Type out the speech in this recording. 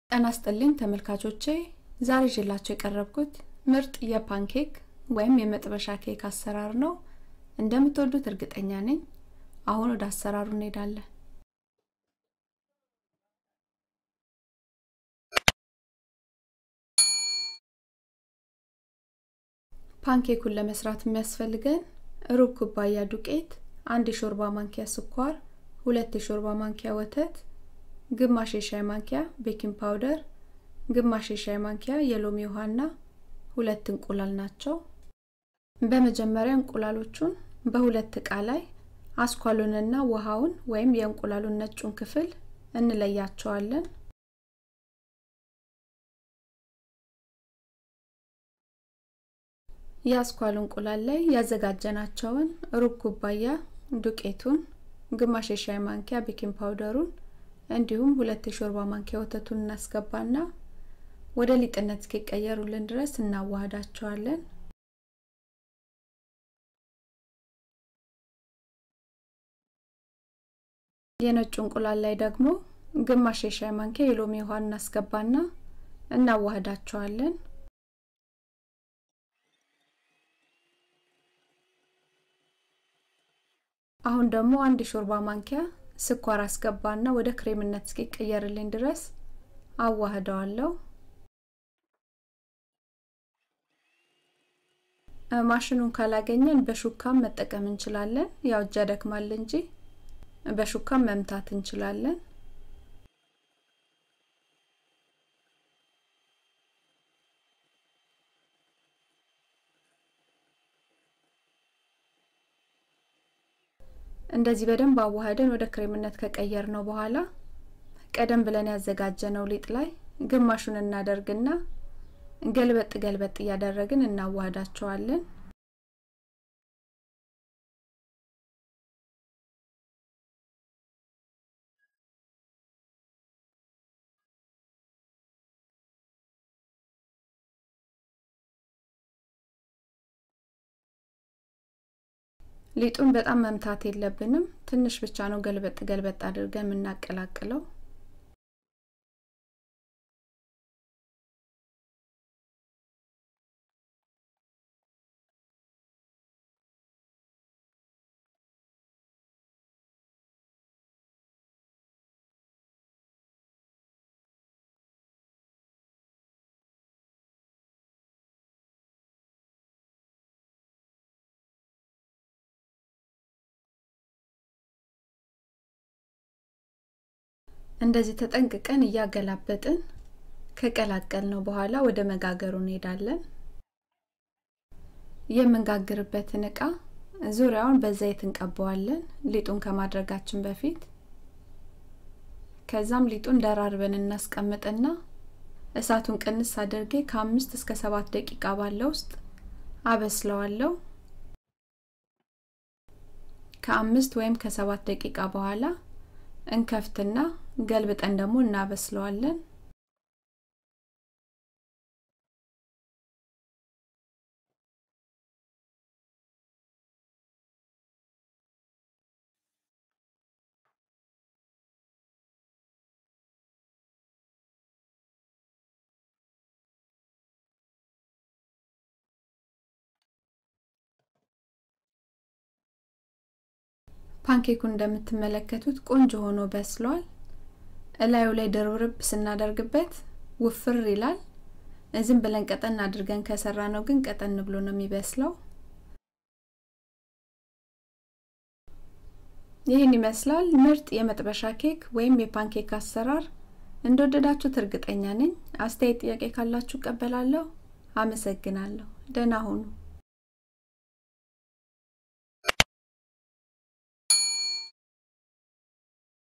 ጤና ይስጥልኝ ተመልካቾቼ ዛሬ ይዤላችሁ የቀረብኩት ምርጥ የፓንኬክ ወይም የመጥበሻ ኬክ አሰራር ነው እንደምትወዱት እርግጠኛ ነኝ አሁን ወደ አሰራሩ እንሄዳለን ፓንኬኩን ለመስራት የሚያስፈልገን ሩብ ኩባያ ዱቄት አንድ የሾርባ ማንኪያ ስኳር ሁለት የሾርባ ማንኪያ ወተት ግማሽ የሻይ ማንኪያ ቤኪንግ ፓውደር ግማሽ የሻይ ማንኪያ የሎሚ ውሃና ሁለት እንቁላል ናቸው በመጀመሪያ እንቁላሎቹን በሁለት እቃ ላይ አስኳሉንና ውሃውን ወይም የእንቁላሉን ነጩን ክፍል እንለያቸዋለን የአስኳሉ እንቁላል ላይ ያዘጋጀናቸውን ሩብ ኩባያ ዱቄቱን ግማሽ የሻይ ማንኪያ ቤኪንግ ፓውደሩን እንዲሁም ሁለት የሾርባ ማንኪያ ወተቱን እናስገባና ወደ ሊጥነት እስኪቀየሩልን ድረስ እናዋህዳቸዋለን የነጩ እንቁላል ላይ ደግሞ ግማሽ የሻይ ማንኪያ የሎሚ ውሃ እናስገባና እናዋህዳቸዋለን አሁን ደግሞ አንድ ሾርባ ማንኪያ ስኳር አስገባና ወደ ክሬምነት እስኪቀየርልኝ ድረስ አዋህደዋለሁ ማሽኑን ካላገኘን በሹካም መጠቀም እንችላለን ያው እጃ ደክማል እንጂ በሹካም መምታት እንችላለን እንደዚህ በደንብ አዋህደን ወደ ክሬምነት ከቀየር ነው በኋላ ቀደም ብለን ያዘጋጀነው ሊጥ ላይ ግማሹን እናደርግና ገልበጥ ገልበጥ እያደረግን እናዋህዳቸዋለን ሊጡን በጣም መምታት የለብንም ትንሽ ብቻ ነው ገልበጥ ገልበጥ አድርገን የምናቀላቅለው እንደዚህ ተጠንቅቀን እያገላበጥን ከቀላቀል ነው በኋላ ወደ መጋገሩ እንሄዳለን የምንጋግርበትን እቃ ዙሪያውን በዘይት እንቀበዋለን ሊጡን ከማድረጋችን በፊት ከዛም ሊጡን ደራርበን እናስቀምጥና እሳቱን ቅንስ አድርጌ ከአምስት እስከ ሰባት ደቂቃ ባለ ውስጥ አበስለዋለሁ ከአምስት ወይም ከሰባት ደቂቃ በኋላ እንከፍትና ገልብጠን ደግሞ እናበስለዋለን ፓንኬኩን እንደምትመለከቱት ቆንጆ ሆኖ በስሏል እላዩ ላይ ድርብርብ ስናደርግበት ውፍር ይላል ዝም ብለን ቀጠን አድርገን ከሰራ ነው ግን ቀጠን ብሎ ነው የሚበስለው ይህን ይመስላል ምርጥ የመጥበሻ ኬክ ወይም የፓንኬክ አሰራር እንደወደዳችሁት እርግጠኛ ነኝ አስተያየት ጥያቄ ካላችሁ ቀበላለሁ አመሰግናለሁ ደህና ሁኑ